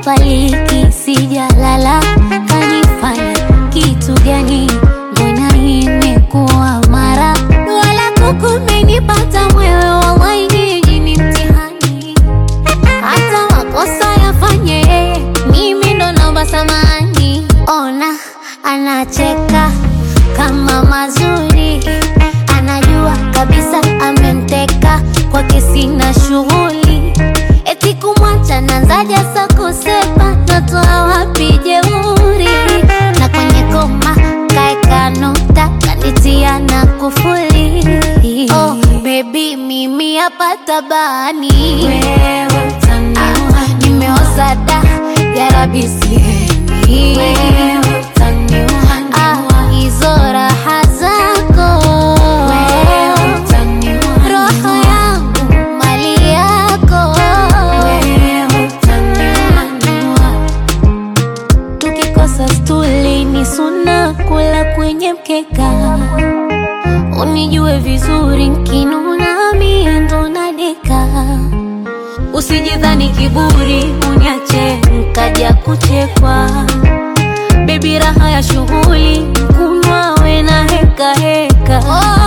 sipapaliki, sijalala, kanifanya kitu gani? Mbona imekuwa mara wala kukumenipata mwewe, wallahi nyinyi ni mtihani hata makosa yafanye yeye, mimi ndo naomba samani. Ona anacheka kama mazuri, anajua kabisa amemteka kwake, sina shughuli eti kumwacha nanzaja sa kusepa, natoa wapi jeuri? Na kwenye koma kaeka nukta, kanitia na kufuli. Oh baby, mimi hapa tabani Wewe utaniua, nimeoza da yarabi sihemi wewe utaniua, Ah, hizo raha zako wewe utaniua, roho yangu mali yako wewe utaniua, tukikosa stuli ni suna kula kwenye mkeka unijue vizuri nkinuna mie ndo nadeka usijidhani kiburi uniache nkaja kuchekwa bebi raha ya shughuli kunywa we na heka heka oh,